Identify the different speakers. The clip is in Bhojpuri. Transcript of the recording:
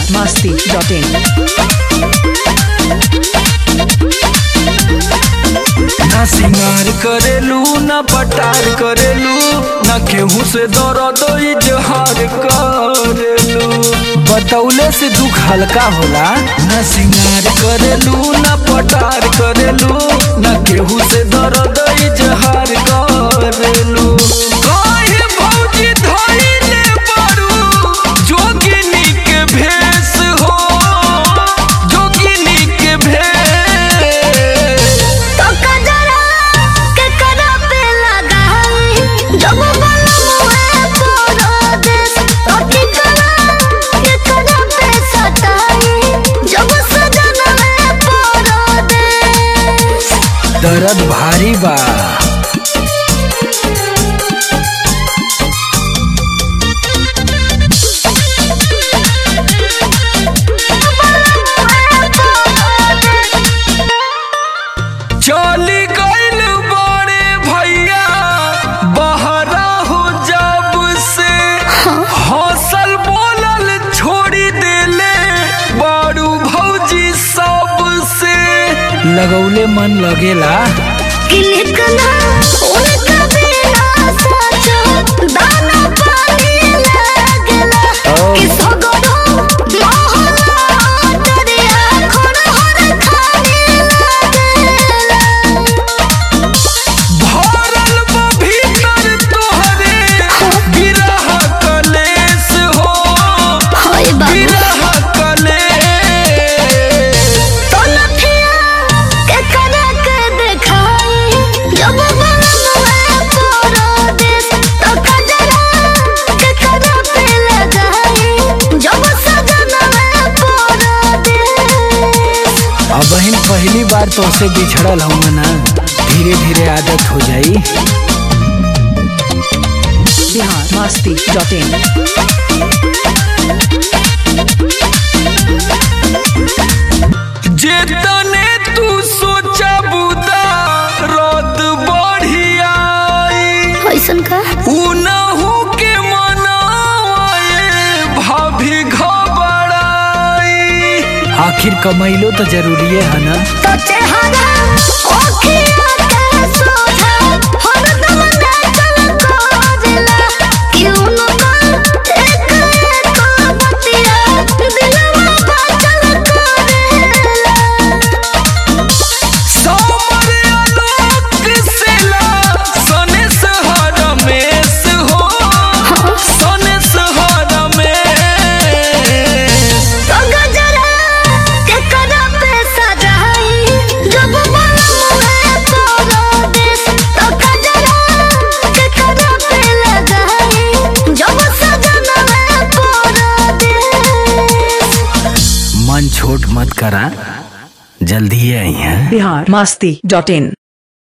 Speaker 1: बिहार मस्ती डॉट इन
Speaker 2: ना सिंगार करेलू ना पटार करेलू ना केहू से दर्द इजहार करेलू बतौले से दुख हल्का होला ना सिंगार करेलू ना पटार करेलू ना केहू से दर्द इजहार करेलू काहे भौजी धइले बारू जोगिनी के भेष हो जोगिनी के भेष
Speaker 3: तो कजरा के करा पे लगाई जब बलमुए तोरो देश तो की करा के करा पे सताई जब सजन में तोरो देश
Speaker 2: दर्द भारी बा चली गइल बड़े भैया बहरा हो जब से हौसल बोलल छोड़ी देले बारू भौजी सब से लगौले मन लगेला
Speaker 3: किलकना उनका बिना सचो दाना पानी लागला
Speaker 2: ओ।
Speaker 3: कि सगरो मोहला दरिया खोड़ हर खाने लागला
Speaker 2: भरल बा भीतर तोहरे बिरह कलेस हो
Speaker 3: होय बाबू
Speaker 2: बिरह कलेस
Speaker 3: तो लफिया के करा के देखाई जब बलमुए तोरो देश तो कजरा के करा पे लगाई जब सजन में तोरो देश
Speaker 2: अब बहन पहली बार तो से बिछड़ल हूँ ना धीरे धीरे आदत हो जाई
Speaker 1: बिहार मस्ती डॉट इन
Speaker 2: जेतने तू सोचा बुदा रद बढ़ियाई
Speaker 3: कैसन का
Speaker 2: उनहु के मनाए भाभी घबराई आखिर कमैलो तो जरूरी है ना
Speaker 3: तो चेहरा ओखिया के सोझा हरदम नाचल खोजला क्यों न कर एक एक बतिया दिलवा बाचल करेला
Speaker 2: समर आलोक सेला सने सहरमेश हो सने सहरमेश
Speaker 3: तो गजरा के करा पे सजाई जब बलमुए तोरो देश तो गजरा के करा पे लगाई जब सजन में तोरो देश
Speaker 2: मन छोट मत करा जल्दी आई हैं
Speaker 1: बिहार मस्ती डॉट इन